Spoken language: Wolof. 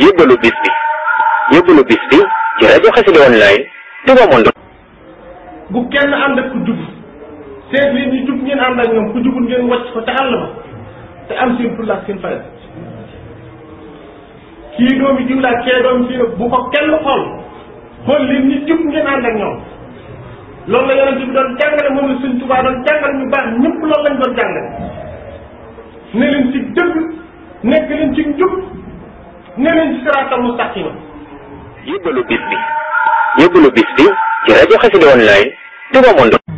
yóbbalu bis bi yóbbalu bis bi ci rajo Xassida online Touba Monde bu kenn ànd ak ku jub seet leen ñu jub ngeen ànd ak ñoom ku jubul ngeen wàcc ko te àll ba te am seen fulla ak seen fayda kii doomi jiw laa kee doomi fii bu ko kenn xool xool leen ñu jub ngeen ànd ak ñoom loolu la yonent bi doon jàngale moom la Sëñ Tuubaa doon jàngale ñu baax ñëpp loolu lañ doon jàngale ne leen ci dëgg nekk leen ci njub ne leen ci siraatal mustaqima yóbbalu bis bi yóbbalu bis bi ci rajo Xassida online Touba Monde